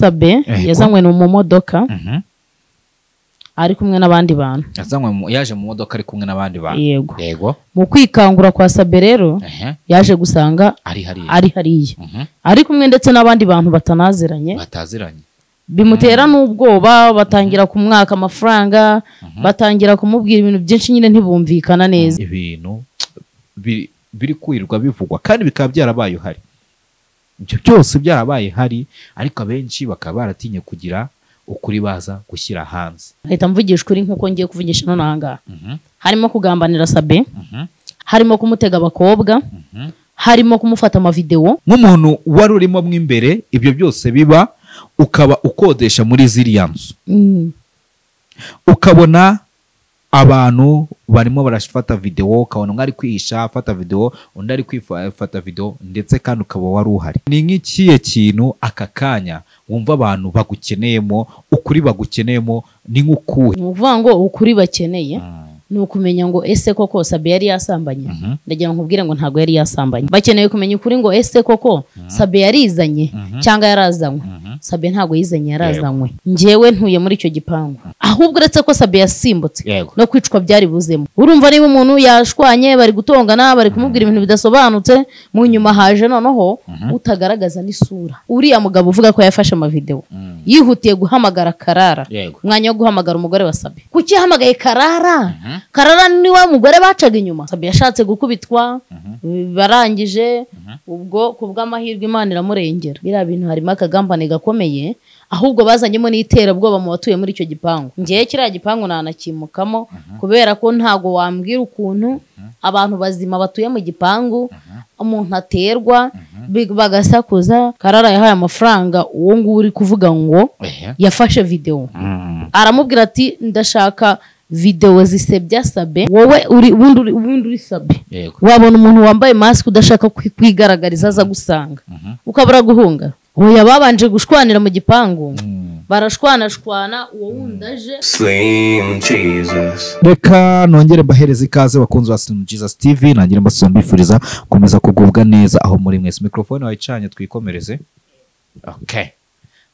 Sabe Yego. yazanywe mu modoka Mhm. ari kumwe n'abandi bantu yazanywe mu- yaje mu modoka ari kumwe n'abandi bantu yego yego mu kwikangura kwa Sabe rero ehe, yaje gusanga ari hariya ari hariya Mhm. ari kumwe ndetse n'abandi bantu batanaziranye bataziranye bimutera n'ubwoba batangira kumwaka amafaranga batangira kumubwira ibintu byinshi nyine ntibumvikana neza ibintu biri- biri kwirirwa bivugwa kandi bikaba byarabaye uhari ibyo byose byarabaye hari ariko abenshi bakaba baratinye kugira ukuri baza gushyira hanze ahita mvugisha ukuri nk'uko ngiye kuvugisha hano n'ahangaha Mhm, harimo kugambanira Sabe mhm, harimo kumutega abakobwa mhm. harimo kumufata amavidewo nk'umuntu wari urimo mo imbere ibyo byose biba ukaba ukodesha muri ziriya nzu Mm. ukabona abantu barimo barafata videwo ukabona umwe ari kwihisha afata videwo undi ari kwifata videwo ndetse kandi ukaba wari uhari ni nk'ikihe kintu aka kanya wumva abantu bagukeneyemo ukuri bagukeneyemo ni nk'ukuhe ni ukuvuga ngo ukuri bakeneye Mm, ni ukumenya ngo ese koko Sabe yari yasambanye mhm, ndagira ngo nkubwire ngo ntabwo yari yasambanye bakeneye kumenya ukuri ngo ese koko Sabe yarizanye Mhm. cyangwa yarazanywe mhm. Sabe ntabwo yizanye yarazanywe njyewe ntuye muri icyo gipangu ahubwo uretse ko Sabe yasimbutse yego no kwicwa byari buzemo urumva niba umuntu yashwanye bari gutongana bari kumubwira ibintu bidasobanutse mu nyuma haje noneho utagaragaza n'isura uriya mugabo uvuga ko yafashe amavidewo Mm, yihutiye guhamagara karara yego umwanya wo guhamagara umugore wa Sabe kuki yahamagaye karara karara niwe mugore bacaga inyuma Sabe yashatse gukubitwa barangije ubwo ku bw'amahirwe imana iramurengera biriya bintu harimo akagambane gakomeye ahubwo bazanyemo n'iterabwoba mu batuye muri icyo gipangu ngewe kiriya gipangu ntanakimukamo kubera ko ntago wambwira ukuntu abantu bazima batuye mu gipangu umuntu aterwa bi- bagasakuza karara yahaye amafaranga uwo nguwo uri kuvuga ngo ehe. yafashe videwo Mm, aramubwira ati ndashaka videwo zisebya sabe wowe uri ubundi uri ubundi uri sabe yego wabona umuntu wambaye masike udashaka kwi- kwigaragariza aza gusanga ukabura guhunga oya babanje gushwanira mu gipangu Mm. barashwanashwana uwo wundi aje Slim Jesus. reka nongere mbahereze ikaze bakunzi ba Slim Jesus TV nangire mbasaba mbifuriza gukomeza kugubwa neza aho muri mwese mikrofone wayicanye twikomereze okay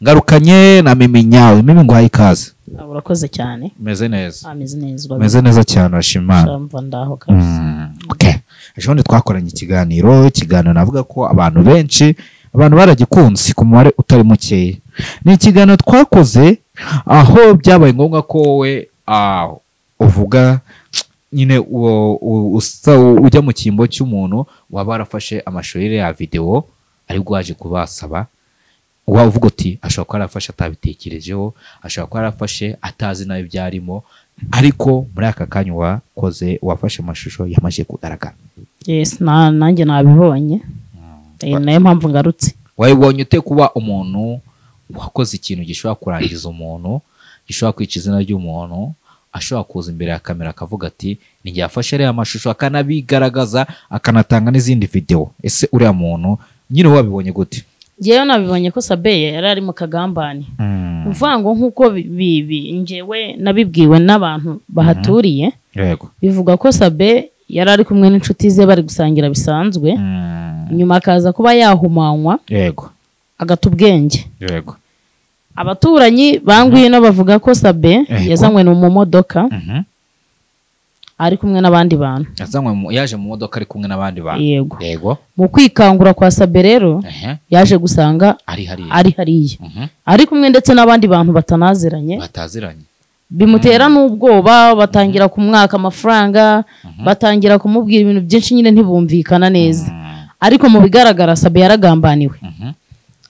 ngarukanye na mimi nyawe mimi nguhaye ikaze Ah, urakoze cyane meze neza ameze neza meze neza cyane urashima Imana. urabimva ndaho kabisa Mm, okay ejo bundi twakoranye ikiganiro ikiganiro navuga ko abantu benshi abantu baragikunze ku mubare utari mukeya ni ikiganiro twakoze aho byabaye ngombwa ko wowe ah, uvuga nyine uwo- u- usa- ujya mu cyimbo cy'umuntu waba warafashe amashusho ye ya videwo aribwo waje kubasaba waba uvuga uti ashobora kuba yarafashe atabitekerejeho ashobora kuba yarafashe atazi nawe ibyarimo ariko muri aka kanya wakoze wafashe amashusho yamaze kugaragara yes na- nanjye nabibonye Eh, nayo mpamvu ngarutse wabibonye ute kuba umuntu wakoze ikintu gishobora kurangiza umuntu gishobora kwica izina ry'umuntu ashobora kuza imbere ya kamera akavuga ati ni jye yafashe ariya mashusho akanabigaragaza akanatanga n'izindi videwo ese uriya muntu nyine wabibonye gute ngewe nabibonye ko sabe yari ari mu kagambane uvuga ngo nk'uko bi- bi- bi- njyewe nabibwiwe n'abantu bahaturiye yego bivuga ko sabe yari ari kumwe n'inshuti ze bari gusangira bisanzwe nyuma akaza kuba yahumanywa yego agata ubwenge yego abaturanyi bangwino bavuga ko sabe Yego. yazanywe mu modoka ari kumwe n'abandi bantu yazanywe mu- yaje mu modoka ari kumwe n'abandi bantu yego yego mu kwikangura kwa sabe rero ehe, yaje gusanga ari hariya ari hariya Mhm. ari kumwe ndetse n'abandi bantu batanaziranye bataziranye bimutera n'ubwoba batangira kumwaka amafaranga batangira kumubwira ibintu byinshi nyine ntibumvikana neza ariko mu bigaragara sabe yaragambaniwe Mhm.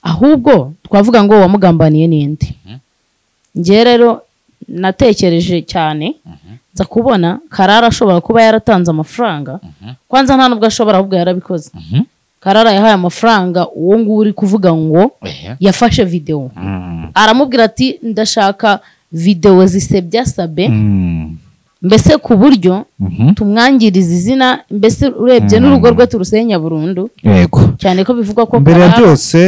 ahubwo twavuga ngo uwamugambaniye ni nde ngewe rero natekereje cyane nza kubona karara ashobora kuba yaratanze amafaranga kwanza nta nubwo ashobora ahubwo yarabikoze Mhm. karara yahaye amafaranga uwo nguwo uri kuvuga ngo Ehe. yafashe videwo Mm. aramubwira ati ndashaka videwo zisebya sabe Mm. mbese ku buryo Mhm. tumwangiriza izina mbese urebye n'urugo rwe turusenya burundu yego cyane ko bivugwa ko mbere ya Karara- byose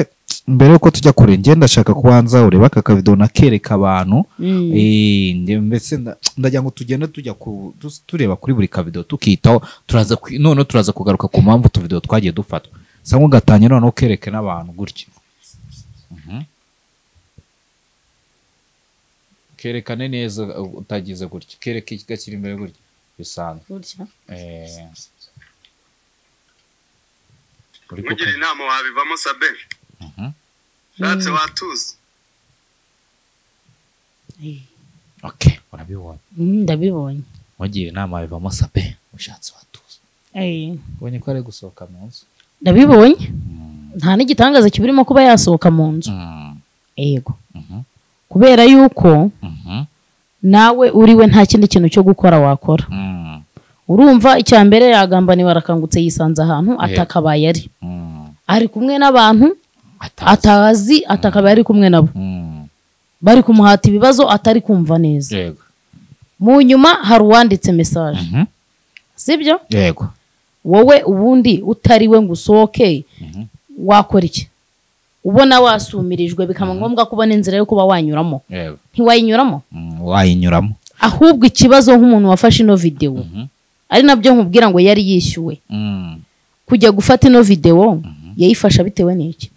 mbere yuko tujya kure njye ndashaka kubanza ureba aka kavido nakereka abantu Mm. Eh, nge- mbese nda- ndagira ngo tugende tujya ku- tu- tureba kuri buri kavido tukitaho turaza ku- noneho turaza kugaruka ku mpamvu utuvido twagiye dufatwa sangwa ugatanya noneho ukereke n'abantu gutyo kerekane neza uh, utagize gutya kereke gakiri imbere gutya bisanzwe gutya Eh, uri ugira kuko- inama wabivamo sabe Mhm. shatse watuza Eh, okay urabibonye mm, ndabibonye mugira inama bivamo sape ushatse watuza Eh, ubonye ko ari gusohoka mu nzu ndabibonye nta n'igitangaza kiburimo kuba yasohoka mu nzu Mm, yego mhm, kubera yuko mhm, nawe uriwe nta kindi kintu cyo gukora wakora mm, urumva icya mbere yagamba ni barakangutse yisanze ahantu atakabaye ari mm. ari kumwe n'abantu Atazi. atazi atakabaye ari kumwe nabo Mm, bari kumuhata ibibazo atari kumva neza yego mu nyuma hari uwanditse mesaje Mhm, sibyo yego wowe ubundi utariwe ngo usohoke Mhm. wakora iki ubona wasumirijwe bikaba ngombwa ko ubona inzira yo kuba wanyuramo yego ntiwayinyuramo Mm, wayinyuramo ahubwo ikibazo nk'umuntu wafashe ino videwo Mhm. ari nabyo nkubwira ngo yari yishyuwe Mm. kujya gufata ino videwo yayifasha bitewe n'iki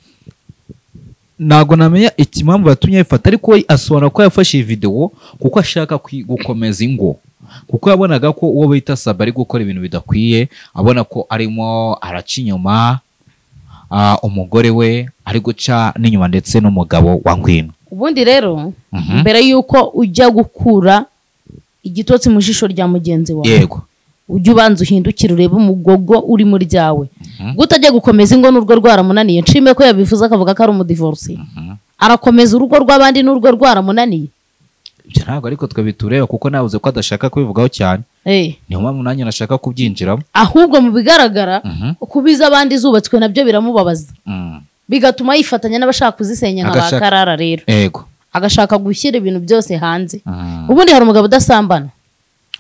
ntabwo namenya ikimpamvu yatumye ayifata ariko we asobanura ko yafashe iyi videwo kuko ashaka kwi- gukomeza ingo kuko yabonaga ko uwo bita saba ari gukora ibintu bidakwiye abona ko arimo araca inyuma ah, umugore we ari guca n'inyuma ndetse n'umugabo wa ngwino ubundi rero Mhm. mbere y'uko ujya gukura igitotsi mu jisho rya mugenzi wawe yego ujya ubanza uhindukire urebe umugogo uri muri ryawe gutajya gukomeza ingo n'urwo rwaramunaniye nshime ko yabivuze akavuga ko ari umudivorisi arakomeza urugo rw'abandi n'urwo rwaramunaniye ibyo ntabwo ariko twe bitureba kuko nabuze ko adashaka kubivugaho cyane Eh, niyo mpamvu nanjye nashaka kubyinjiramo ahubwo mu bigaragara Mhm. kubiza abandi zubatswe nabyo biramubabaza Mm. bigatuma yifatanya n'abashaka kuzisenya nka ba Agashaka- karara rero yego agashaka gushyira ibintu byose hanze Mm. ubundi hari umugabo udasambana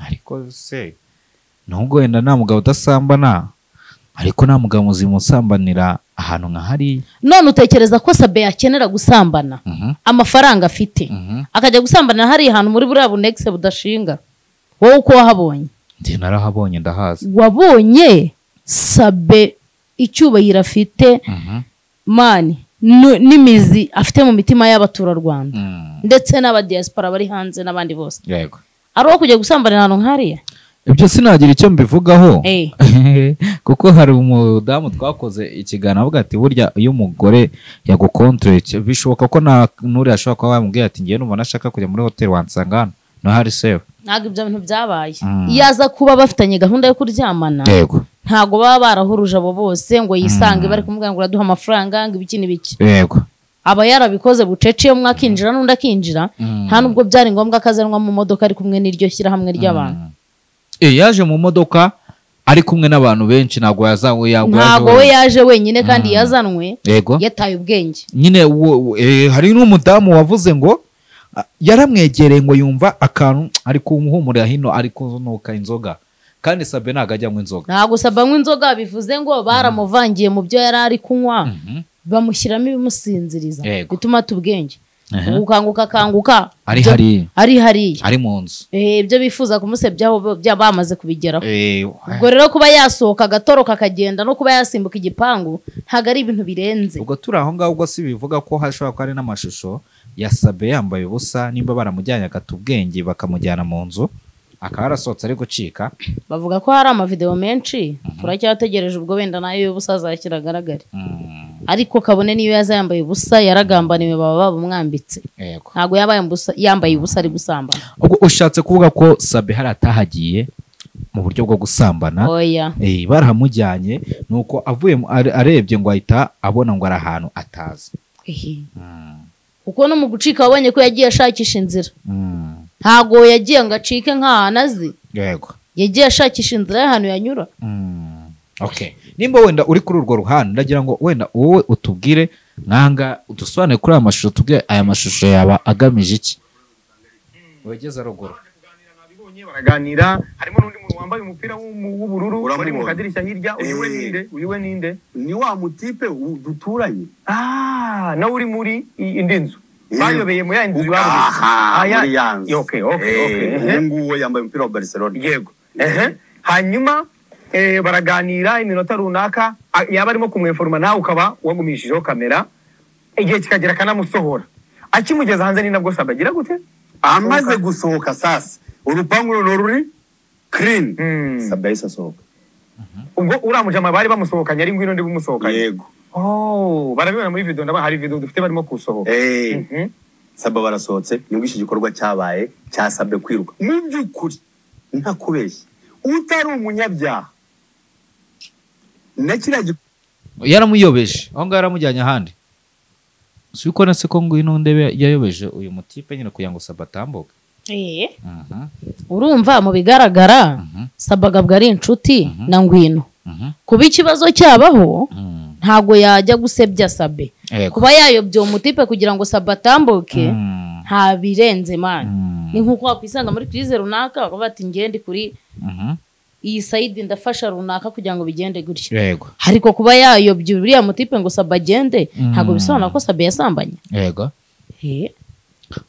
ariko se nubwo wenda nta mugabo udasambana ariko nta mugabo muzima usambanira ahantu nka hariya none utekereza ko sabe yakenera gusambana Mhm, amafaranga afite mhm. akajya gusambana hariya hantu muri buriya bunegise budashinga wowe uko wahabonye njye narahabonye ndahazi wabonye sabe icyubahiro afite Mhm, mani nu- n'imizi afite mu mitima y'abaturarwanda mm. ndetse n'abadiyasipora bari hanze n'abandi bose yego ari uwo kujya gusambana ahantu nk'hariya ibyo sinagira icyo mbivugaho Eh. kuko hari umudamu twakoze ikiganiro avuga ati burya iyo umugore yagukontoreye cy- bishoboka ko nta n'uriya ashobora kuba yamubwira ati ngewe numva nashaka kujya muri hoteli wansanga hano no hari sewe ntabwo ibyo bintu byabaye Mm. iyo aza kuba bafitanye gahunda yo kuryamana yego ntabwo baba barahuruje abo bose ngo yisange bari kumubwira ngo uraduha amafaranga ngo ibiki n'ibiki yego aba yarabikoze bucece iyo umwe akinjira n'undi akinjira Mm. nta nubwo byari ngombwa ko azanwa mu modoka ari kumwe n'iryo shyirahamwe ry'abantu Eh, yaje mu modoka ari kumwe n'abantu benshi ntabwo yazawe yagwa ntabwo we yaje wenyine kandi yazanwe yego yataye ubwenge nyine wo- wo- eh, hari n'umudamu wavuze ngo ah, yaramwegereye ngo yumva akantu ari kumuhumurira hino ari kunuka inzoga kandi sabe ntabwo ajyamo inzoga ntabwo sabanywa inzoga bivuze ngo baramuvangiye mu byo yari ari kunywa bamushyiramo ibimusinziriza Yego. bituma ata ubwenge Aha. gukanguka akanguka ari ibyo- hariya ari hariya ari mu nzu Eh, ibyo bifuza kumusebyaho bo- bya- bamaze kubigeraho Eh, ubwo rero kuba yasohoka agatoroka akagenda no kuba yasimbuka igipangu ntabwo ari ibintu birenze ubwo turi aho ngaho ubwo si bivuga ko hashobora kuba hari n'amashusho ya sabe yambaye ubusa nimba baramujyanye agata ubwenge bakamujyana mu nzu akaba yarasohotse ari gucika bavuga ko hari amavidewo menshi turacyategereje ubwo wenda nayo y'ubusa azakira agaragare Mm, ariko kabone niyo yaza yambaye ubusa yaragambaniwe baba babumwambitse yego ntabwo yaba yambusa- yambaye ubusa ari gusambana ubwo ushatse kuvuga ko sabe hari atahagiye mu buryo bwo gusambana oya eh, barahamujyanye nuko avuye mu- are- arebye ngo ahita abona ngo ari ahantu atazi Ehe. Mm, kuko no mu gucika wabonye ko yagiye ashakisha inzira mm, ntabwo yagiye ngo acike nk'ahantu azi yego yagiye ashakisha inzira y'ahantu yanyura Mm, okay nimba wenda uri kuri urwo ruhande ndagira ngo wenda wowe utubwire nkanga udusobanure kuri aya mashusho tubwire aya mashusho yaba agamije iki wegeze ruguru Bibonye baraganira harimo n'undi muntu wambaye umupira w'umu- w'ubururu bari mu Uramubonye? kadirishya hirya uyu we Eh. ninde uyu we ninde ni wa mutipe u- duturanye ah nawe uri muri i- indi nzu Eh. bayobeye mu ya nzu babuze Ah, aha ya- muri ya nzu Okay, okay, okay. Eh, uwo nguwo yambaye umupira wa barcelona yego ehe hanyuma eh, baraganira iminota runaka a- yaba arimo kumweforoma nawe ukaba wagumishijeho kamera igihe kikagera akanamusohora akimugeza hanze ni nabwo sabe agira gute amaze gusohoka sasa urupangu runo ruri kirini Mm. sabe yahise asohoka ubwo uriya mujama bari bamusohokanye ari ngwino ndi bumusohokanye yego Oh, barabibona muri video ndabona hari video dufite barimo kusohoka Eh, Mhm. sabe barasohotse nibwo icyo gikorwa cyabaye cyasabwe kwiruka mu by'ukuri ntakubeshye utari umunyabyaha na kiriya gikorwa yaramuyobeje aho ngaho yaramujyanye ahandi si ukora se ko ngwino ndebe yayobeje uyu mutipe nyine kugira ngo saba atambuke Eh, Mhm, urumva mu bigaragara mhm, sabagabwa ari inshuti Mhm. na ngwino mhm, kuba ikibazo cyabaho mhm. ntabwo yajya gusebya sabe Yego. kuba yayobya uwo mutipe kugira ngo sabe atambuke Mhm, nta birenze mani ni mhm, nk'uko wakwisanga muri kirize runaka bakavuga bati ngende kuri mhm. iyi sayidi ndafasha runaka kugira ngo bigende gutyo yego ariko kuba yayobya uriya mutipe ngo sabe agende Mm. ntabwo bisobanura ko sabe yasambanye yego Eh,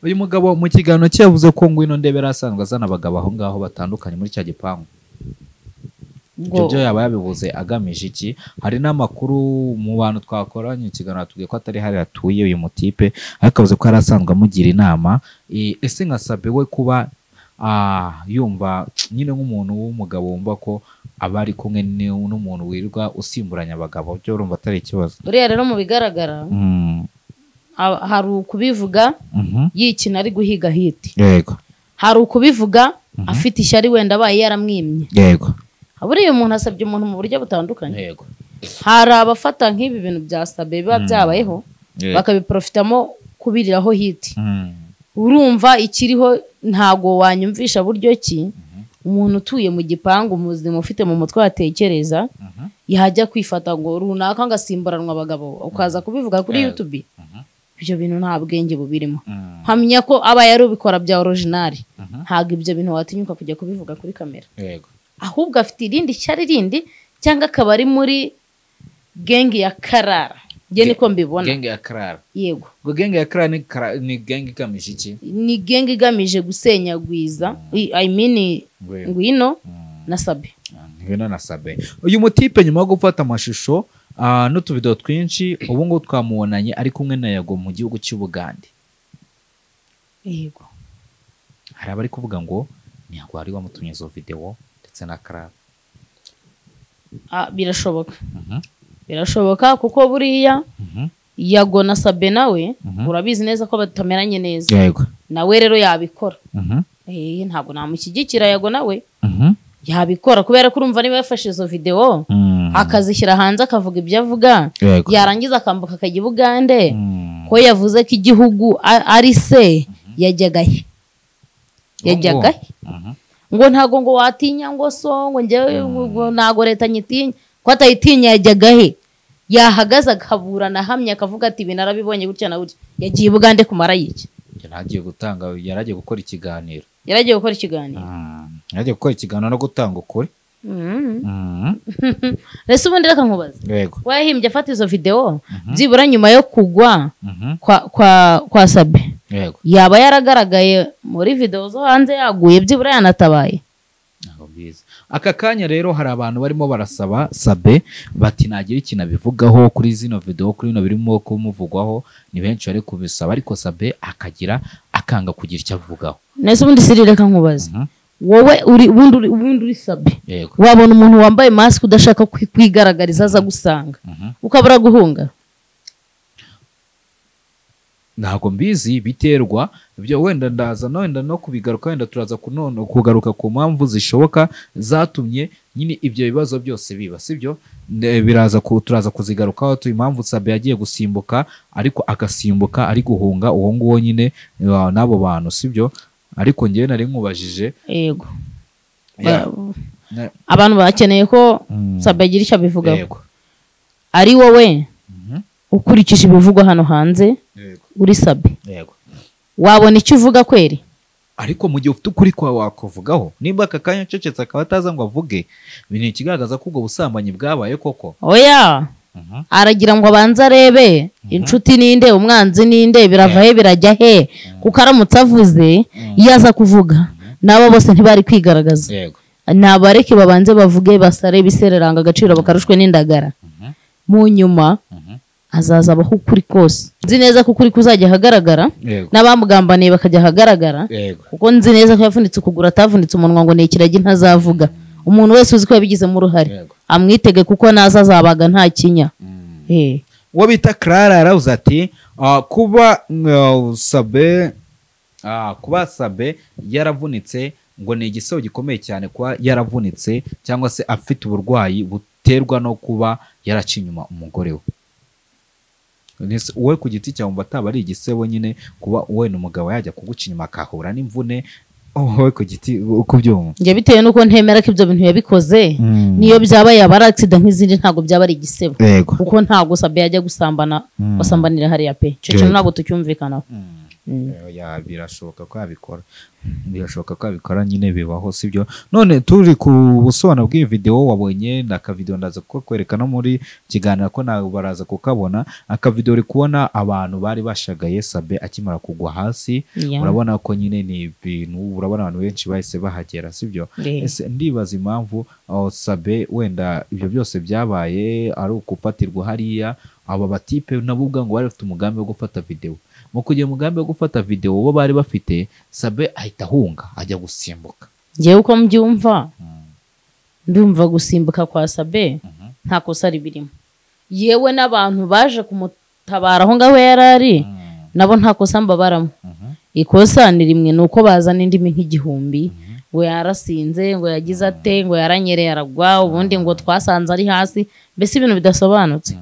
uyu mugabo mu kiganiro cye yavuze ko ngwino ndebera asanzwe azana abagabo aho ngaho batandukanye muri cya gipangu ibyo ubwo- byo yaba yabivuze agamije iki hari n'amakuru mu bantu twakoranye ikiganiro atubwiye ko atari hari hatuye uyu mutipe ariko avuze ko yari asanzwe amugira inama E, ese nka Sabe we kuba ah, yumva nyine nk'umuntu w'umugabo wumva ko aba ari kumwe n'u- n'umuntu wirirwa usimburanya abagabo byo urumva atari ikibazo uriya rero mu bigaragara Mm, ha- hari ukubivuga mhm, yikina ari guhiga hiti yego hari ukubivuga afite ishyari wenda abaye yaramwimye yego buriya umuntu asabye umuntu mu buryo butandukanye yego hari abafata nk'ibi bintu bya sabe biba byabayeho Yego. bakabiprofitamo kubiriraho hiti Mm. urumva ikiriho ntago wanyumvisha buryo ki umuntu utuye mu gipangu muzima ufite mu mutwe watekereza yajya kwifata ngo runaka ngo asimburanwa abagabo ukaza kubivuga kuri Yego. yutube ibyo bintu nta bwenge bubirimo Mm. mpamya ko aba yari ubikora bya orojinari Mhm. ntabwo ibyo bintu watinyuka kujya kubivuga kuri kamera yego ahubwo afite irindi shyari rindi cyangwa akaba ari muri gengi ya karara nge niko mbibona genge ya karara yego ubwo genge ya karara ni, kara- ni genge igamije iki ni gengi igamije gusenyagwiza i I mean Ngwino. ngwino na sabe ngwino na sabe uyu mutipe nyuma yo gufata amashusho ah, n'utuvido twinshi ubu ngubu twamubonanye ari kumwe na yago mu gihugu cy'u Bugande yego hari abari kuvuga ngo ntiyago wari wamutumye izo videwo ndetse na karara Ah, birashoboka Mhm, birashoboka kuko buriya mhm, yago na sabe nawe Mhm. urabizi neza ko batameranye neza yego nawe rero yabikora Mhm, Eh, ntabwo namushyigikira yago nawe mhm, yabikora kubera ko urumva niba yafashe izo videwo mm, akazishyira hanze akavuga ibyo avuga yego yarangiza akambuka akajya i bugande Mm, ko yavuze ko igihugu a- ari se yajyaga he yajyaga he mhm, ngo ntago ngo watinya ngo so ngo njyewe ngo ntago leta nyitinya ko atayitinya yajyaga he yahagaze akaburana ahamya akavuga ati ibi narabibonye gutya na gutya yagiye i bugande kumara iki yari agiye gutanga yari agiye gukora ikiganiro yari agiye gukora ikiganiro Mm, yari agiye gukora ikiganiro no gutanga ukuri Mhm. Mm, rese ubundi reka nkubaze yego wahimbye afata izo videwo byibura nyuma yo kugwa Mhm, kwa kwa kwa sabe yego yaba yaragaragaye muri videwo zo hanze yaguye byibura yanatabaye Ntabwo mbizi. aka kanya rero hari abantu barimo barasaba sabe bati nagira ikintu abivugaho kuri zino video kuri bino birimo kumuvugwaho ni benshi bari kubisaba ariko sabe akagira akanga kugira icyo avugaho nese ubundi siri reka nkubaze Mhm. wowe uri ubundi uri- ubundi uri sabe yego wabona umuntu wambaye masike udashaka kwi- kwigaragariza aza gusanga Mhm. ukabura guhunga ntabwo mbizi biterwa ibyo wenda ndaza no wenda no kubigaruka wenda turaza kunone kugaruka ku mpamvu zishoboka zatumye nyine ibyo bibazo byose biba sibyo Ne- biraza ku, turaza kuzigarukaho tu impamvu sabe yagiye gusimbuka ariko agasimbuka ari guhunga uwo nguwo nyine uh, n'abo bantu sibyo ariko ngewe nari nkubajije yego Ya, Ba- na- abantu bakeneye ko Mm. sabe agira icyo abivugaho yego ari wowe Mhm. ukurikije ibivugwa hano hanze yego uri sabe yego wabona icyo uvuga kweri ariko mu gihe ufite ukuri kwawe wakuvugaho nimba aka kanya acecetse akaba ataza ngo avuge ibi ni ikigaragaza ko ubwo busambanyi bwabaye koko oya Mhm. aragira ngo abanze arebe inshuti ninde umwanzi ninde birava he birajya he kuko aramutse avuze iyo aza kuvuga nabo bose ntibari kwigaragaza yego nabareke babanze bavuge basare ibisereranga agaciro bakarushwe n'indagara mu nyuma hazaza abaho ukuri kose nzi neza ko ukuri kuzajya ahagaragara Yego. n'abamugambaniye bakajya ahagaragara yego kuko nzi neza ko yavunitse ukuguru atavunitse umunwa ngo ni ikiragi ntazavuga umuntu wese uzi ko yabigizemo uruhare Yego. amwitege kuko naza azabaga nta kinya Eh. uwo bita clara yarawuze ati "Ah, kuba mm, sabe ah, kuba sabe yaravunitse ngo ni igisebo gikomeye cyane kuba yaravunitse cyangwa se afite uburwayi buterwa no kuba yaraca inyuma umugore we Ese wowe ku giti cyawe mba ataba ari igisebo nyine kuba wenda umugabo yajya kuguca inyuma akahura n'imvune wowe ku giti uko ubyumva njye bitewe n'uko ntemera ko ibyo bintu yabikoze Mm. niyo byaba yaba ari agisida nk'izindi ntabwo byaba ari igisebo yego kuko ntabwo sabe yajya gusambana Mm. basambanira hariya pe icyo Yego. kintu ntabwo tucyumvikanaho Mm. Oya, birashoboka ko yabikora birashoboka ko yabikora nyine bibaho sibyo none turi ku busobanuro bw'iyi video wabonye ni akavidewo ndaza kukwereka no muri kiganiro ko nawe baraza kukabona akavidewo uri kubona abantu bari bashagaye sabe akimara kugwa hasi Yeah. urabona ko nyine ni ibintu urabona abantu benshi bahise bahagera sibyo Eh. ese ndibaza impamvu aho sabe wenda ibyo byose byabaye ari ukufatirwa hariya aba batipe nabo ubwa ngo bari bafite umugambi wo gufata videwo mu kugira umugambi wo gufata videwo bo bari bafite sabe ahita ahunga ajya gusimbuka ngewe uko mbyumva ndumva gusimbuka kwa sabe nta kosa ribirimo yewe n'abantu baje kumutabara aho ngaho yari ari nabo nta kosa mbabaramo ikosa ni rimwe ni uko bazana indimi nk'igihumbi ngo yarasinze ngo yagize ate ngo yaranyereye aragwa ubundi ngo twasanze ari hasi mbese ibintu bidasobanutse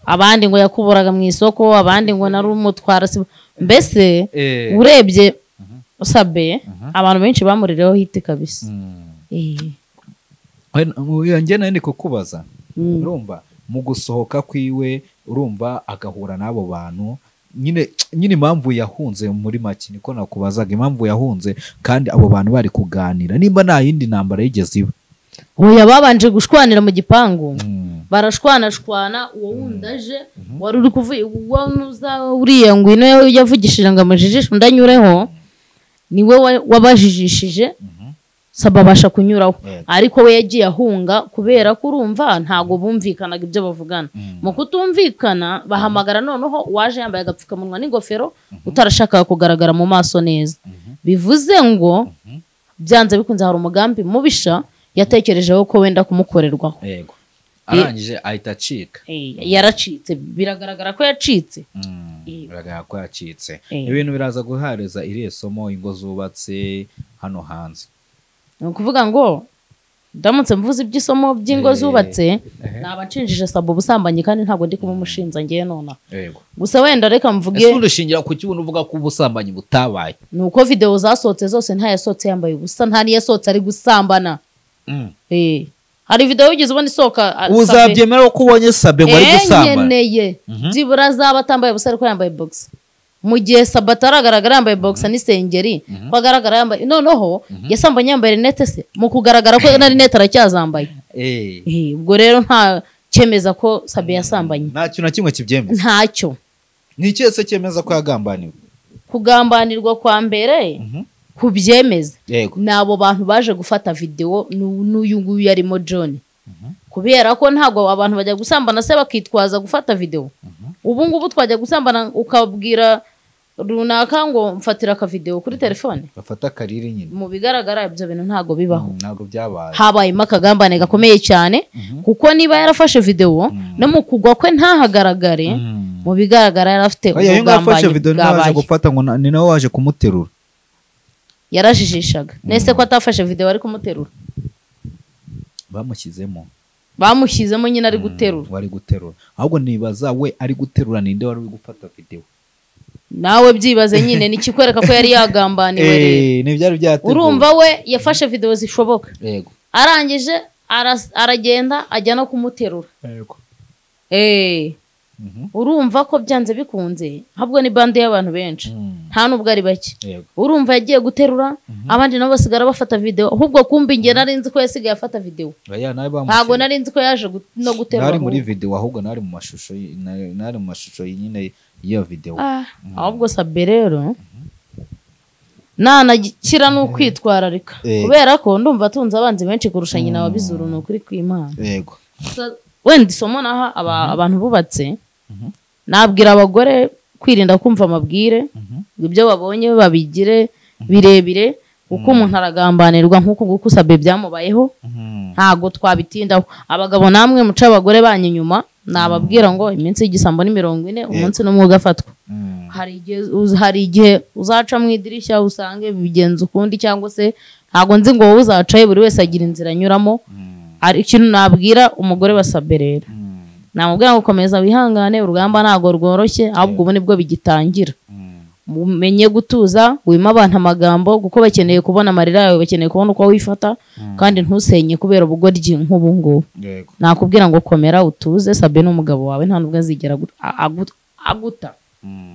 abandi ngo yakuburaga mu isoko abandi ngo nari umutwara si- mbese Eh. urebye sabe abantu benshi bamurireho hiti kabisa Eh. njye nawe ni kukubaza Mm. urumva mu gusohoka kwiwe urumva agahura n'abo bantu nyine nyine impamvu yahunze muri make niko nakubazaga impamvu yahunze kandi abo bantu bari kuganira nimba nta yindi ntambara yigeze iba oya babanje gushwanira mu gipangu barashwanashwana uwo wundi aje wari uri kuvuga uriya ngwino yavugishije ngo amajijisho ndanyureho niwe wa- wabajijishije saba abasha kunyuraho Yego. ariko we yagiye ahunga kubera ko urumva ntabwo bumvikanaga ibyo bavugana mu kutumvikana bahamagara noneho uwaje yambaye agapfukamunwa n'ingofero utarashakaga kugaragara mu maso neza bivuze ngo byanze bikunze hari umugambi mubisha yatekerejeho ko wenda kumukorerwaho yego arangije ahita acika Eh, yaracitse biragaragara ko yacitse Eh. biragaragara ko yacitse Eh. ibintu biraza guhareza iriya somo ingo zubatse hano hanze ni ukuvuga ngo ndamutse mvuze iby'isomo by'ingo Eh, zubatse ehe. naba ncinjije saba ubusambanyi kandi ntabwo ndi kubumushinja ngewe nonaha yego gusa wenda reka mvuge ese udushingira ku kibuntu uvuga ko ubusambanyi butabaye ni uko videwo zasohotse zose nta yasohotse yambaye ubusa nta n'iyasohotse ari gusambana Eh, hari videwo wigeze ubona isohoka ah, sabe- uzabyemera ko ubonye sabe ngo ari Eh, gusambana nkeneye byibura azaba atambaye ubusa ariko yambaye box mu gihe saba ataragaragara yambaye box n'isengeri ko agaragara yambaye noneho yasambanye yambaye rinete se mu kugaragara ko na rinete aracyazambaye Eh. Eh, ubwo rero nta cyemeza ko sabe yasambanye nta kintu na kimwe kibyemeza ntacyo ni ikihe se cyemeza ko yagambaniwe kugambanirwa kwa mbere kubyemeza yego ni abo bantu baje gufata videwo n'u- n'uyu nguyu yarimo john kubera ko ntabwo abantu bajya gusambana se bakitwaza gufata videwo ubu ngubu twajya gusambana ukabwira runaka ngo mfatira akavidewo kuri telefone bafata akariri nyine mu bigaragara ibyo bintu ntabwo bibaho Mm, ntabwo byabaye habayemo akagambane gakomeye cyane kuko niba yarafashe videwo no mu kugwa kwe ntahagaragare mu bigaragara yari afite oya uyu nguyu afashe ubugambanyi video niwe waje bwabaye gufata ngo na- ni nawe waje kumuterura yarajijishaga nese ko atafashe videwo ari kumuterura bamushyizemo bamushyizemo nyine ari guterura wari guterura ahubwo nibaza we ari guterura ninde wari uri gufata video nawe byibaze nyine ni ikikwereka ko yari yagambaniwe rero Eh, ntibyari byateguwe urumva we yafashe videwo zishoboka yego arangije aras- aragenda ajya no kumuterura yego Eh, Mhm. urumva ko byanze bikunze ahubwo ni bande y'abantu benshi Mm. nta n'ubwo ari bake yego urumva yagiye guterura abandi nabo basigara bafata videwo ahubwo kumbi njye nari nzi ko yasigaye afata videwo oya nawe ntabwo bamushyira nari nzi ko yaje gu- no guterura nari muri ahubwo. video ahubwo nari mu mashusho y- nari nari mu mashusho nyine y'iyo video Ah, ahubwo sabe rero nanakira ni ukwitwararika Eh. kubera ko ndumva atunze abanzi benshi kurusha nyina wabizuru ni ukuri kw'imana yego wenda isomo naha aba- abantu bubatse nabwira abagore kwirinda kumva amabwire ibyo babonye babigire birebire kuko umuntu aragambanirwa nk'uku nguku sabe byamubayeho ntabwo twabitindaho abagabo namwe muca abagore banyu inyuma nababwira ngo iminsi y'igisambo ni mirongo ine umunsi n'umwuga afatwa hari igihe uz- hari igihe uzaca mu idirishya usange bigenza ukundi cyangwa se ntabwo nzi ngo wowe uzacaye buri wese agira inzira anyuramo hari ikintu nabwira umugore wa sabe rero namubwira ngo komeza wihangane urugamba ntabwo rworoshye ahubwo ubu nibwo bigitangira umenye gutuza wima abantu amagambo kuko bakeneye kubona amarira yawe bakeneye kubona uko wifata kandi ntusenye kubera ubugoryi nk'ubu ngubu yego nakubwira ngo komera utuze sabe n'umugabo wawe nta nubwo azigera agu- a- agu- aguta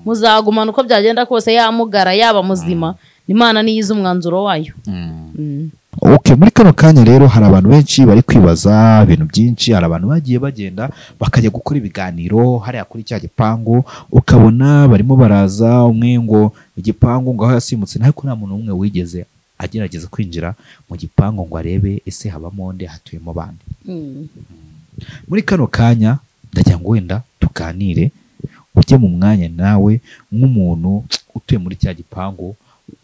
muzagumana uko byagenda kose yamugara yaba muzima imana niyo izi umwanzuro wayo Mm. ok muri kano kanya rero hari abantu benshi bari kwibaza ibintu byinshi hari abantu bagiye bagenda bakajya gukora ibiganiro hariya kuri cya gipangu ukabona barimo baraza umwe ngo igipangu ngo aho yasimutse ntabwo nta muntu n'umwe wigeze agerageza kwinjira mu gipangu ngo arebe ese habamo nde hatuyemo bande Mm. muri kano kanya ndagira ngo wenda tuganire ujye mu mwanya nawe nk'umuntu utuye muri cya gipangu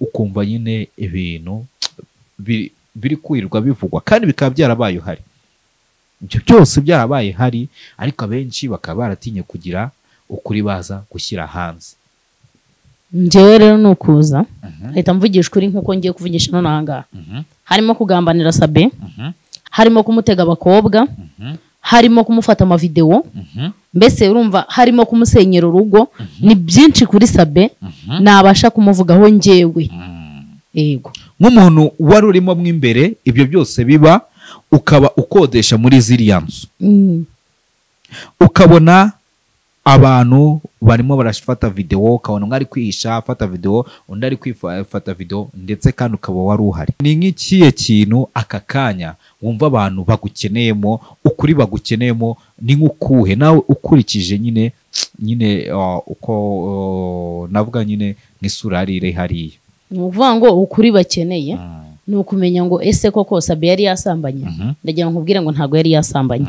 ukumva nyine ibintu biri- biri kwirirwa bivugwa kandi bikaba byarabaye uhari ibyo byose byarabaye hari ariko abenshi bakaba baratinye kugira ukuri baza gushyira hanze njyewe rero ni ukuza ahita mvugisha ukuri nk'uko ngiye kuvugisha nonaha ahangaha harimo kugambanira sabe harimo kumutega abakobwa harimo kumufata amavidewo mbese urumva harimo kumusenyera urugo ni byinshi kuri sabe nabasha kumuvugaho njyewe yego nk'umuntu wari urimo mo imbere ibyo byose biba ukaba ukodesha muri ziriya nzu Mm. ukabona abantu barimo barafata videwo ukabona umwe ari kwihisha afata videwo undi ari kwifata videwo ndetse kandi ukaba wari uhari ni nk'ikihe kintu aka kanya wumva abantu bagukeneyemo ukuri bagukeneyemo ni nk'ukuhe nawe ukurikije nyine nyine uh, uko uh, navuga nyine nk'isura yari iri hariya ni ukuvuga ngo ukuri bakeneye ni ukumenya ngo ese koko sabe yari yasambanye ndagira ngo nkubwire ngo ntabwo yari yasambanye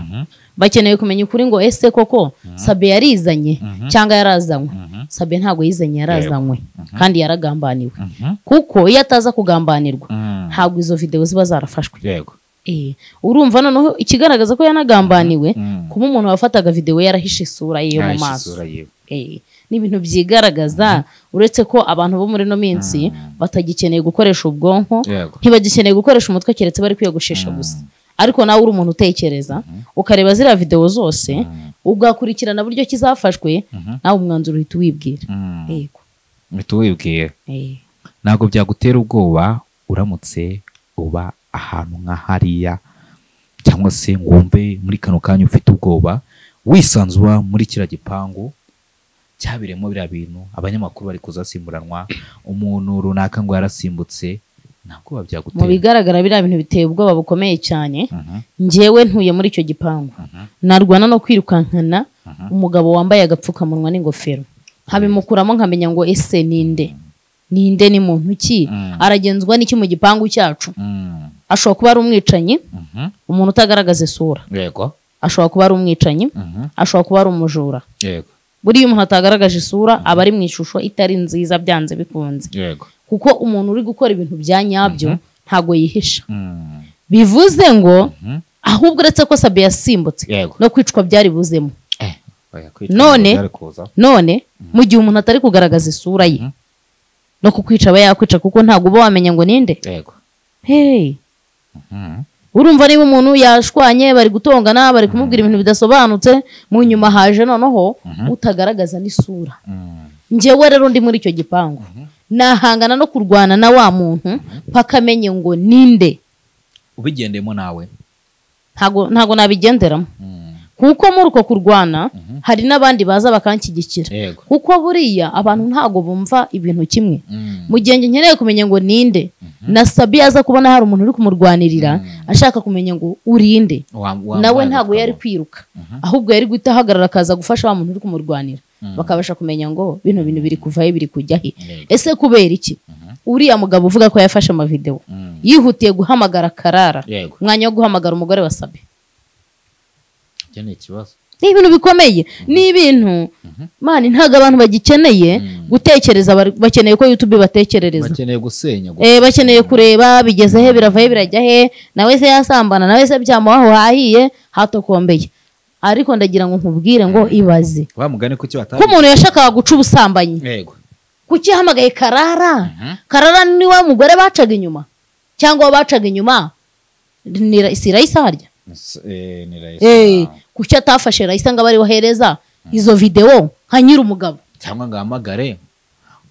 bakeneye kumenya ukuri ngo ese koko sabe yarizanye cyangwa yarazanywe sabe ntabwo yizanye yarazanywe kandi yaragambaniwe kuko iyo ataza kugambanirwa ntabwo izo videwo ziba zarafashwe yego Eh, urumva noneho ikigaragaza ko yanagambaniwe Mm. kuba umuntu wafataga videwo yarahishe isura ye yo mu Yahishe maso isura yiwe. Eh, ni ibintu byigaragaza uretse ko abantu bo muri ino minsi batagikeneye gukoresha ubwonko Yego. ntibagikeneye gukoresha umutwe keretse bari kwiyogoshesha gusa ariko nawe uri umuntu utekereza ukareba ziriya videwo zose ugakurikirana buryo kizafashwe nawe umwanzuro uhita uwibwira yego uhita wibwira Eh, ntabwo byagutera ubwoba uramutse uba ahantu nka hariya cyangwa se ngo wumve muri kano kanya ufite ubwoba wisanzura muri kiriya gipangu cyabereyemo biriya bintu abanyamakuru bari kuzasimburanwa umuntu runaka ngo yarasimbutse nta bwoba mu byagutera bigaragara biriya bintu biteye ubwoba bukomeye cyane Mhm. njyewe ntuye muri icyo gipangu narwana no kwirukankana umugabo wambaye agapfukamunwa n'ingofero nkabimukuramo nkamenya ngo ese ninde ninde ni muntu ki aragenzwa n'iki mu gipangu cyacu Mm, ashobora kuba ari umwicanyi mhm. umuntu utagaragaza isura yego ashobora kuba ari umwicanyi Mhm. ashobora kuba ari umujura yego buriya umuntu atagaragaje isura aba ari mu ishusho itari nziza byanze bikunze yego kuko umuntu uri gukora ibintu bya nyabyo ntabwo yihisha Mm, bivuze ngo ahubwo uretse ko sabe yasimbutse yego no kwicwa byari buzemo Eh, oya, kwitwa None- byari kuza. none mu gihe umuntu atari kugaragaza isura ye no kukwica aba yakwica kuko ntabwo uba wamenya ngo ninde yego hey urumva niba umuntu yashwanye bari gutongana bari kumubwira ibintu bidasobanutse mu nyuma haje noneho utagaragaza n'isura njyewe rero ndi muri icyo gipangu nahangana no kurwana na wa muntu paka amenye ngo ninde ubigendemo nawe ntago ntago nabigenderamo kuko muri uko kurwana hari n'abandi baza bakanshyigikira yego kuko buriya abantu ntago bumva ibintu kimwe Mm, mu gihe njye nkeneye kumenya ngo ninde nasabye aza kubona hari umuntu uri kumurwanirira ashaka kumenya ngo urinde wa- wa- nawe wa- ntago yari kwiruka ahubwo yari guhita ahagarara akaza gufasha wa muntu uri kumurwanira bakabasha kumenya ngo bino bintu biri kuva he biri kujya he Yego. ese kubera iki uriya mugabo uvuga ko yafashe amavidewo yihutiye guhamagara karara Yego. umwanya wo guhamagara umugore wa sabe Iki ni ikibazo ni ibintu bikomeye ni ibintu mani ntabwo abantu bagikeneye gutekereza bari- bakeneye ko yutube batekerereza bakeneye gusenya gusa. Eh, bakeneye kureba bigeze he birava he birajya he nawe se yasambana nawe se byamuha aho hahiye hatokombeye ariko ndagira ngo nkubwire ngo ibaze wa mugani kuki ko batabizi umuntu yashakaga guca ubusambanyi yego kuki yahamagaye karara karara ni wa mugore bacaga inyuma cyangwa uwo bacaga inyuma ni Ra- si rayisa harya S- eh, ni rahisi Eh, cyane. kuki atafashe rayisa ngo abe ariwe ahereza izo videwo nka nyir'umugabo cyangwa ngo ahamagare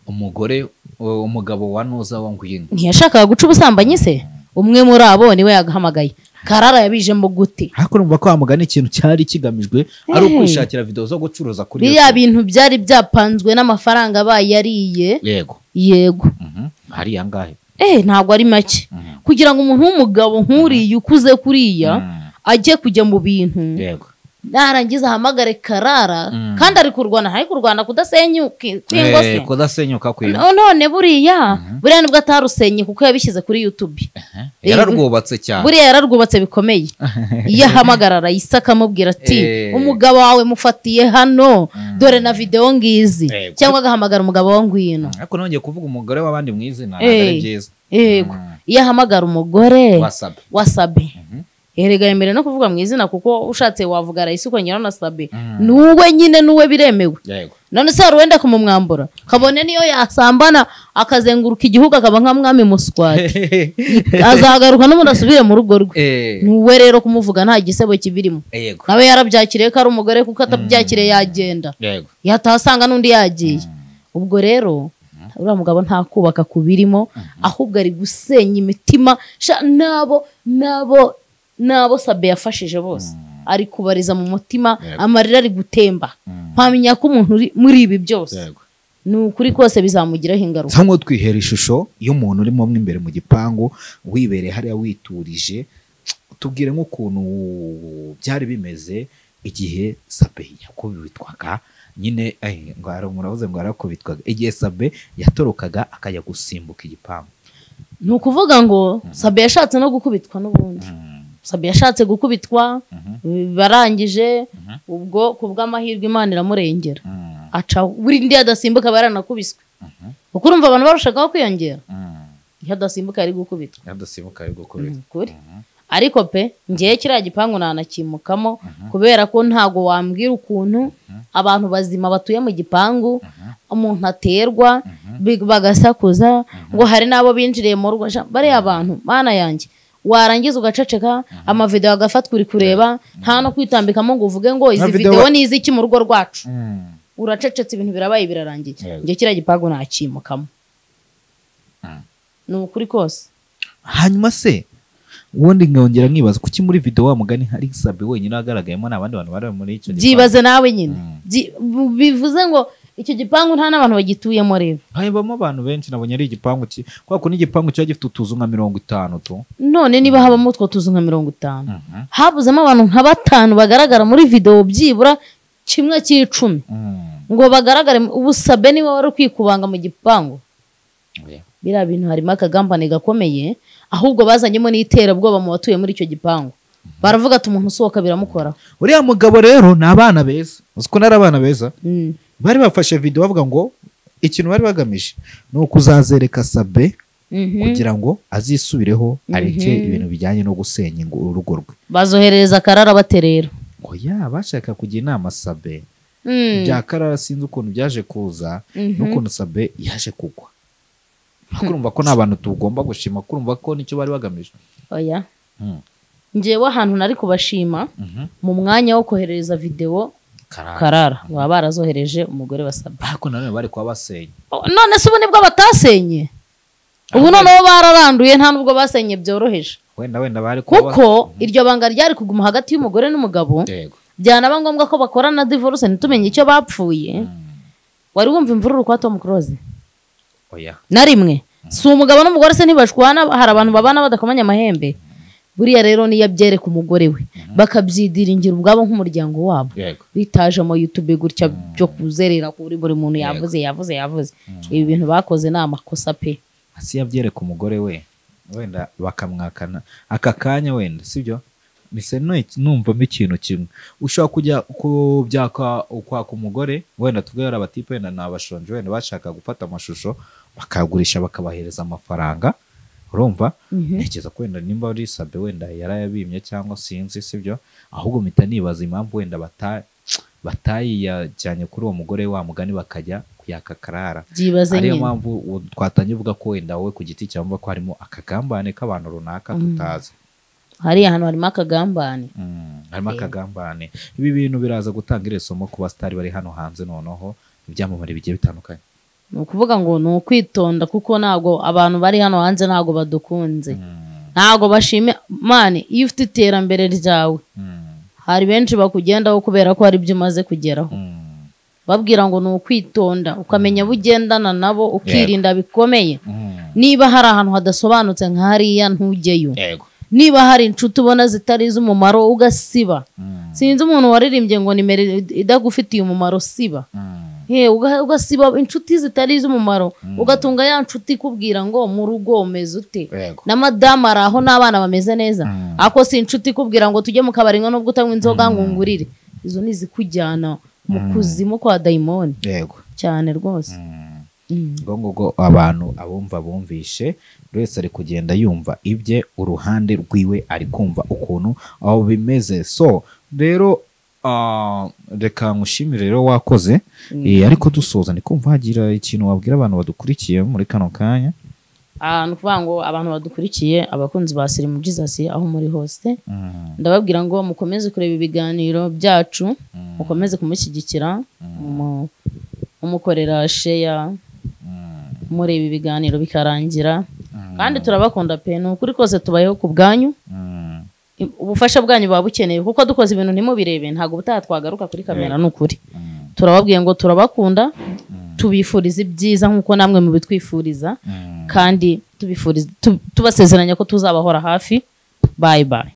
umugore u- umugabo wa nuza wa ngwino ntiyashakaga guca ubusambanyi se umwe muri abo niwe yagahamagaye karara yabijemo gute ariko urumva ko wamugana ikintu cyari kigamijwe ari ukwishakira videwo zo gucuruza kuri biriya YouTube. bintu byari byapanzwe n'amafaranga bayariye yego yego Mhm. hari yangahe eh ntabwo ari make Mhm. kugira ngo umuntu w'umugabo nk'uriya ukuze kuriya Mm. ajye kujya mu bintu yego narangiza ahamagare karara Mm. kandi ari kurwana ari kurwana kudasenyuka Eh, kw'ingose kudasenyuka kwe No- none buriya buriya nibwo atarusenye kuko yabishyize kuri youtube yararwubatse cyane buriya yararwubatse bikomeye iyo ahamagara arayisa akamubwira ati Eh. umugabo wawe mufatiye hano dore na videwo ngizi Yego. cyangwa agahamagara umugabo wo ngwino ariko nongeye kuvuga umugore w'abandi mu izina ntabwo Eh. ari byiza yego Mm. iyo ahamagara umugore wasabe wa sabe erega yemerewe no kuvuga mu izina kuko ushatse wavuga arayisi ukongeraho na sabe nuwe nyine nuwe biremewe yego none se hari uwenda kumumwambura kabone niyo yasambana akazenguruka igihugu akaba nka mwami muswari azahagaruka n'ubundi asubire mu rugo rwe Eh, nuwe rero kumuvuga nta gisebo kibirimo yego nawe yarabyakiriye ko ari umugore kuko atabyakiriye yagenda yego yatasanga n'undi yagiye ubwo rero uriya mugabo ntakubaka ku birimo ahubwo ari gusenya imitima sha n'abo n'abo n'abo sabe yafashije bose ari kubariza mu mutima Yego. amarira ari gutemba mpamenya ko umuntu uri muri ibi byose yego ni ukuri kose bizamugiraho ingaruka cyangwa twihera ishusho y'umuntu urimo mo imbere mu gipangu wibereye hariya witurije tubwire nk'ukuntu byari bimeze igihe sabe yakubitwaga nyine eh, ngo hari murabuze ngo yarakubitwaga igihe sabe yatorokaga akajya gusimbuka igipangu ni ukuvuga ngo sabe yashatse no gukubitwa n'ubundi sabe yashatse gukubitwa barangije ubwo ku bw'amahirwe imana iramurengera aca burindi adasimbuka aba yaranakubiswe kuko urumva abantu barushagaho kwiyongera iyo adasimbuka yari gukubitwa yadasimbuka ari gukubita kuri ariko pe ngewe kiriya gipangu ntanakimukamo kubera ko ntago wambwira ukuntu abantu bazima batuye mu gipangu umuntu aterwa big- bagasakuza ngo hari n'abo binjiriye mu rugo sha- bariya abantu mana yanjye warangiza ugaceceka amavideo agafatwa uri kureba nta no kwitambikamo ngo uvuge ngo izi video- videwo ni iziki mu rugo rwacu uracecetse ibintu birabaye birarangiye Yego. njye kiriya gipangu nakimukamo ni ukuri kose hanyuma se ubundi nkongera nkibaza kuki muri video wa mugani hari sabe wenyine agaragayemo n'abandi bantu bari muri icyo byibaze nawe nyine Byi- bu- bivuze ngo icyo gipangu nta n'abantu bagituyemo rero habamo abantu benshi nabonye ari igipangu ki kubera ko n'igipangu kiba gifite utuzu nka mirongo itanu tu none niba habamo utwo tuzu nka mirongo itanu habuzemo abantu nka batanu bagaragara muri videwo byibura kimwe cy'icumi ngo bagaragare mu- ubusabe niba wari ukwiye kubanga mu gipangu biriya bintu harimo akagambane gakomeye ahubwo bazanyemo n'iterabwoba mu batuye muri icyo gipangu baravuga ati umuntu usohoka biramukoraho uriya mugabo rero ni abana beza uzi ko ari abana beza Mm. bari bafashe video bavuga ngo ikintu bari bagamije ni ukuzazereka sabe Mhm. kugira ngo azisubireho areke ibintu bijyanye no gusenya ingo- urugo rwe bazoherereza akarara baterera ngo ya bashaka kugira inama sabe Mm. bya karara sinzi ukuntu byaje kuza n'ukuntu sabe yaje kugwa kurumva ko nta bantu tugomba gushima kurumva ko nicyo bari bagamije oya Mm. ngewe ahantu nari kubashima Mhm. mu mwanya wo koherereza videwo karara karara baba barazohereje umugore basabye ariko nanone bari kuba basenya none se ubu nibwo batasenye ubu noneho bararanduye nta nubwo basenye byoroheje wenda wenda bari kuba kuko iryo banga ryari kuguma hagati y'umugore n'umugabo yego byanaba ngombwa ko bakorana divorce ntitumenye icyo bapfuye wari wumva imvururu kwa Tom Close oya na rimwe si umugabo n'umugore se ntibashwana hari abantu babana badakomanya amahembe buriya rero niyo abyereka umugore we bakabyidiringira ubwabo nk'umuryango wabo yego bitajemo yutube gutya byo kuzerera kuri buri muntu yavuze yavuze yavuze ibi bintu bakoze ni amakosa pe hasi yabyereka umugore we wenda bakamwakana aka kanya wenda sibyo mise nu- numvamo ikintu kimwe ushobora kujya kubyaka ukwaka umugore wenda tuvuge hari abatipe wenda ni abashonji wenda bashaka gufata amashusho bakayagurisha bakabahereza amafaranga urumva ntekereza ko wenda nimba ari sabe wenda yarayabimye cyangwa sinzi sibyo ahubwo mpita nibaza impamvu wenda bata- batayijyanye kuri uwo mugore wa mugani bakajya kuyaka karara byibaze ariyo nyine mpamvu uwo twatangiye uvuga ko wenda wowe ku giti cyawe wumva ko harimo akagambane k'abantu runaka Mm. tutazi hariya hantu harimo akagambane Mm, harimo Eh. akagambane ibi bintu biraza gutanga iri somo ku basitari bari hano hanze noneho ibyamamare bigiye bitandukanye ni ukuvuga ngo ni ukwitonda kuko ntabwo abantu bari hano hanze ntabwo badukunze Mm, ntabwo bashime mani iyo ufite iterambere ryawe mm, hari benshi bakugendaho kubera ko hari ibyo umaze kugeraho mm, babwira ngo ni ukwitonda ukamenya abo ugendana nabo ukirinda bikomeye mm. niba hari ahantu hadasobanutse nka hariya ntujyeyo yego niba hari inshuti ubona zitari iz'umumaro ugasiba Mm, sinzi umuntu waririmbye ngo nimero idagufitiye umumaro siba mm, He, uga- ugasiba inshuti zitari iz'umumaro ugatunga ya nshuti ikubwira ngo mu rugo umeze ute yego na madamu ari aho n'abana bameze neza Mm. ako si inshuti ikubwira ngo tujye mu kabari ngo nubwo utanywa inzoga ngo ungurire izo ni izikujyana mu kuzimu kwa dayimoni yego cyane rwose Mm. Mm. ubwo ngubwo abantu abumva bumvishe buri wese ari kugenda yumva ibye uruhande rwiwe ari kumva ukuntu aho bimeze so rero ah, reka nkushimire rero wakoze Eh, ariko dusoza ni kumva hagira ikintu wabwira abantu badukurikiye muri kano kanya Ah, ni ukuvuga ngo abantu badukurikiye abakunzi ba sirimu jizasi aho muri hose Mm, ndababwira ngo mukomeze kureba ibiganiro byacu Mm. mukomeze kumushyigikira mu- mumukorera sheya mureba ibiganiro bikarangira Mm. kandi turabakunda pe ni ukuri kose tubayeho ku bwanyu mm, I- ubufasha bwanyu buba bukeneye kuko dukoze ibintu ntimubirebe ntabwo ubutaha twagaruka kuri kamera ni ukuri mm, turababwiye ngo turabakunda tubifuriza ibyiza nk'uko namwe mubitwifuriza mm. kandi tubifuriza tu- tubasezeranya ko tuzabahora hafi bayi bayi